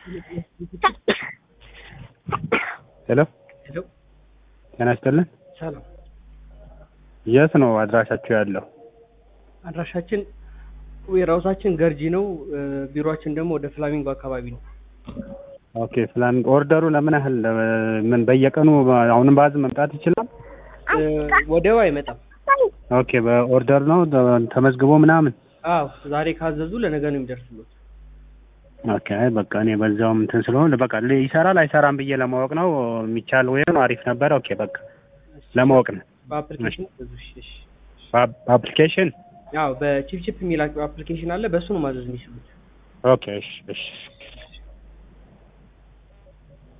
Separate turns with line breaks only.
ሄሎ
ሄሎ
ጤና ይስጥልን።
ሰላም።
የት ነው አድራሻችሁ ያለው?
አድራሻችን ዌርሃውሳችን ገርጂ ነው። እ፣ ቢሮአችን ደግሞ ወደ ፍላሚንጎ አካባቢ ነው።
ኦኬ ፍላን ኦርደሩ ለምን ያህል እ፣ ምን በየቀኑ አሁንም በአዝ መምጣት ይችላል?
እ፣ ወዲያው አይመጣም።
ኦኬ በኦርደር ነው ተ- ተመዝግቦ ምናምን።
አዎ ዛሬ ካዘዙ ለነገ ነው የሚደርስሉት።
ኦኬ አይ በቃ እኔ በዛውም እንትን ስለሆነ በቃ ል- ይሰራል አይሰራም ብዬ ለማወቅ ነው የሚቻል ወይ ነው አሪፍ ነበረ። ኦኬ በቃ ለማወቅ ነው።
በአፕሊኬሽን ብዙ እሺ፣ እሺ።
በአፕ- በአፕሊኬሽን
አዎ በቺፕቺፕ የሚላቸው አፕሊኬሽን አለ። በእሱ ነው ማዘዝ የሚችሉት።
ኦኬ እሺ እሺ